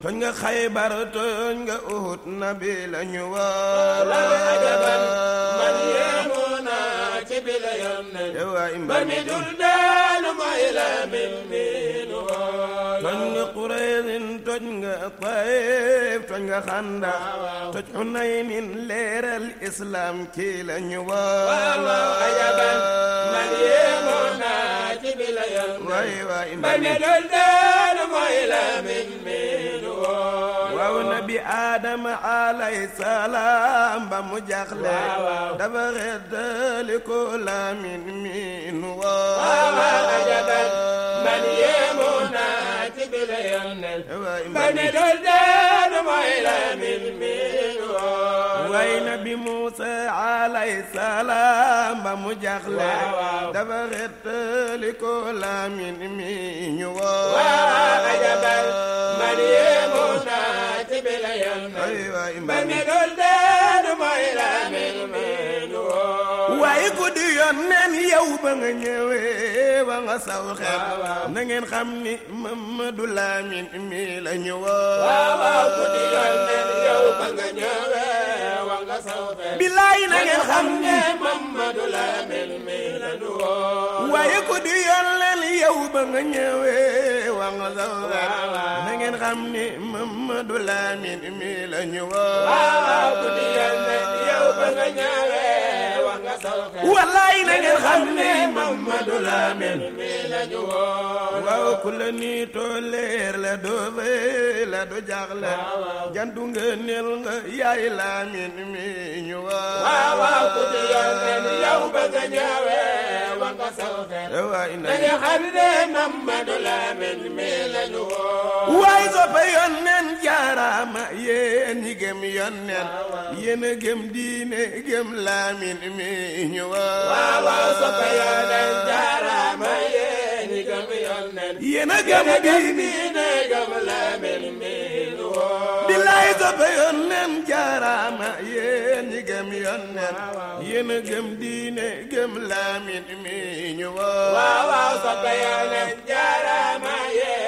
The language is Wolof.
tooñ nga xaybar tooñ nga uhud nabi lañu woo la ajaban man yéemu naa ci bi la yónnee yawaay ba mi dul daanu mooy la min miinu woon tooñ nga quraysin tooñ nga taif tooñ nga xanda toj xunaynin leeral islam kii lañu woo waaw ajaban man yéemu naa ci bi la yónnee waay waay ba mi dul daanu mooy la min miinu woon waaw nabi aadama alay salaam ba mu jaxle waaw. dafa xeddali ko laamin miin woo waaw ajaban man yéemu naa ci bi la yónnee waay ba mi dul daanu mooy la min miinu woon way nabi Muusa alay salaam ba mu jaxle Waaw, waaw. dafa xeddali ko laamin miin woo waaw ajaban man yéemu naa ci bi la yónnee waay waay ba mi dul daanu mooy la min miinu woon waaye ku di yónneen yow ba nga ñëwee ba nga saw xel Waaw, waaw. na ngeen xam ni Mamadu Lamin mi la ñu woo waaw waaw ku di yónnee yow ba nga ñëwee wa nga saw xel bilaay na ngeen xam ni ne Mamadu Lamin mi la ñu woo waaye ku di yónneen yow ba nga ñëwee wa nga saw xel Waaw, waaw. na ngeen xam ni Mamadu Lamin mi la ñu woo waaw waaw ku di yónnee yow ba nga ñëwee wa nga saw xel wallaay na ngeen xam ni Mamadu Lamin mi la ñu woo waaw ku la niitoo leer la doo fee la doo jaaxle jantu nga nel nga yaay laamin mi ñu waa waaw waaw ku di yónnee yow ba nga ñëwee wa nga saw xel waay na da nga xam ne Mamadu Lamin mi la ñu woo waay soppa yonneen jaaraama yéen ñi gëm yonneen yéen a gëm diine gëm laamin mi ñu waa waaw waaw soppa yónneen jaaraama yéen ñi gëm yónneen yéen a gëm gëm diine diine gëm Lamin mi nu woo bilaay soppa yonneen jaaraama yéen ñi gëm yonneen yéen a gëm diine gëm laamin mi ñu waa waaw waaw soppa yónneen jaaraama yéen